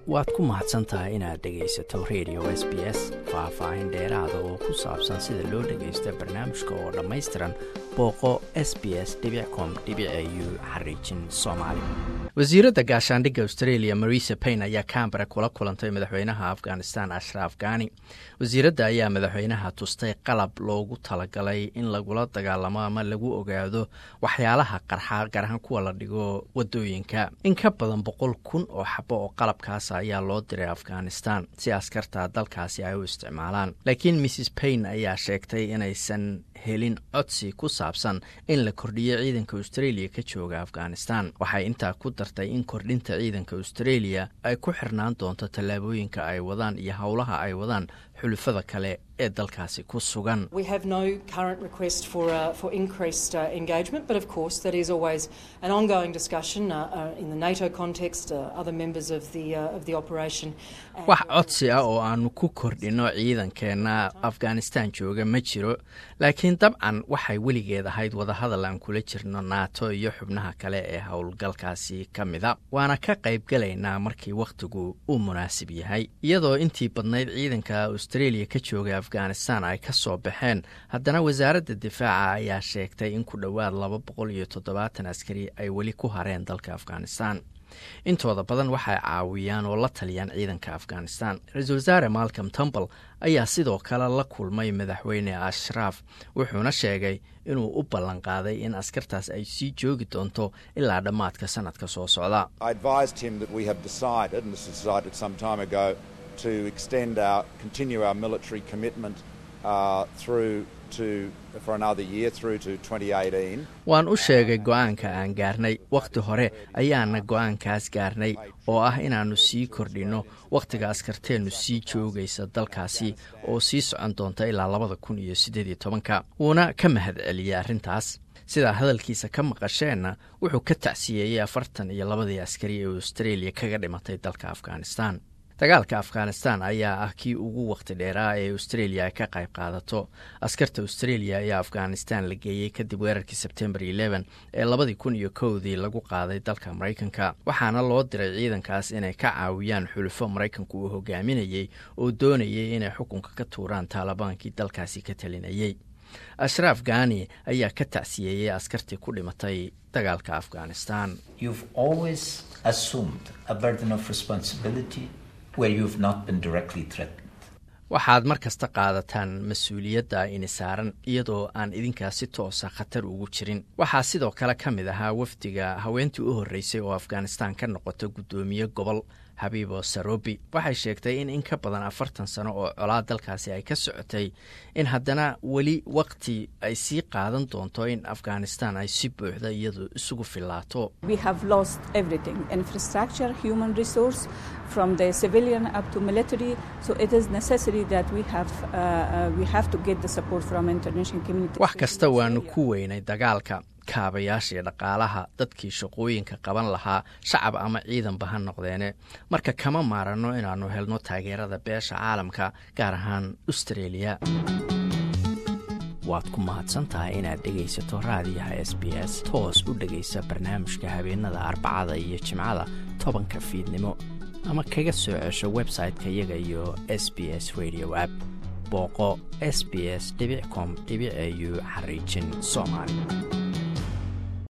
waad ku mahadsan tahay inaad dhegaysato radio s b s faah-faahin dheeraada oo ku saabsan sida loo dhagaysto barnaamijka oo dhammaystiran booqo s b s com u xariijin soomaali wasiiradda gaashaandhigga australia marisa payn ayaa cambara kula kulantay madaxweynaha afghanistan ashraf ghani wasiiradda ayaa madaxweynaha tustay qalab loogu talagalay in lagula dagaalamo ama lagu ogaado waxyaalaha qarxa garahan kuwa la dhigo wadooyinka in ka badan boqol kun oo xabo oo qalabkaas ayaa loo diray afghanistan si askarta dalkaasi ay u isticmaalaan laakiin mrs payn ayaa sheegtay inaysan helin codsi ku saabsan in la kordhiyo ciidanka australia ka jooga afghanistan waxay intaa ku dartay in kordhinta ciidanka australia ay ku xirnaan doonto tallaabooyinka ay wadaan iyo howlaha ay wadaan xulufada kale ee dalkaasi ku sugan wax codsi ah oo aanu ku kordhinno ciidankeenna afghanistan jooga ma jiro laakiin dabcan waxay weligeed ahayd wadahadal aan kula jirno nato iyo xubnaha kale ee howlgalkaasi ka mida waana ka qaybgalaynaa markii wakhtigu uu munaasib yahay iyadoo intii badnayd ciidanka australia ka jooga afghanistan ay ka soo baxeen haddana wasaaradda difaaca ayaa sheegtay in ku dhowaad laba boqol iyo toddobaatan askari ay weli ku hareen dalka afghanistan intooda badan waxay caawiyaan oo la taliyaan ciidanka afghanistan ra-iisul wasaare malcom tumbal ayaa sidoo kale la kulmay madaxweyne ashraaf wuxuuna sheegay inuu u ballan qaaday in askartaas ay sii joogi doonto ilaa dhammaadka sanadka soo socda to extend our continue our military commitment uh, through to for another year through to 2018 waan u sheegay go-aanka aan gaarnay wakhti hore ayaana go-aankaas gaarnay oo ah inaannu sii kordhinno wakhtiga askarteennu sii joogaysa dalkaasi oo sii socon doonta ilaa labada kun iyo siddeed iyo tobanka wuuna ka mahad celiyey arrintaas sidaa hadalkiisa ka maqasheenna wuxuu ka tacsiyeeyey afartan iyo labadii askari ee australia kaga dhimatay dalka afghanistan dagaalka afghanistan ayaa ah kii ugu wakhti dheeraa ee australia ay ka qayb qaadato askarta australia ayaa afghanistan la geeyey kadib weerarkii sebtembar eleven ee labadii kun iyo kowdii lagu qaaday dalka maraykanka waxaana loo diray ciidankaas inay ka caawiyaan xulufo maraykanku uu hogaaminayey oo doonayay inay xukunka ka tuuraan taalibaankii dalkaasi ka talinayey ashraaf ghani ayaa ka tacsiyeeyey askartii ku dhimatay dagaalka afghanistan waxaad mar kasta qaadataan mas-uuliyadda ini saaran iyadoo aan idinkaas si toosa khatar ugu jirin waxaa sidoo kale ka mid ahaa wafdiga haweentii u horreysay oo afghanistan ka noqota guddoomiye gobol habiibo sarobi waxay sheegtay in in ka badan afartan sano oo colaa dalkaasi ay ka socotay in haddana weli waqti ay sii qaadan doonto in afghanistan ay si buuxda iyadu isugu filaato wax kasta waanu ku weynay dagaalka kaabayaashii dhaqaalaha dadkii shaqooyinka qaban lahaa shacab ama ciidanba ha noqdeene marka kama maaranno inaannu helno taageerada beesha caalamka gaar ahaan australia waad ku mahadsantahay inaad dhegaysato raadiyaha s b s toos u dhegaysa barnaamijka habeenada arbacada iyo jimcada tobanka fiidnimo ama kaga soo cesho website-ka iyaga iyo s b s radio app booqo s b s com au xariijin soomaali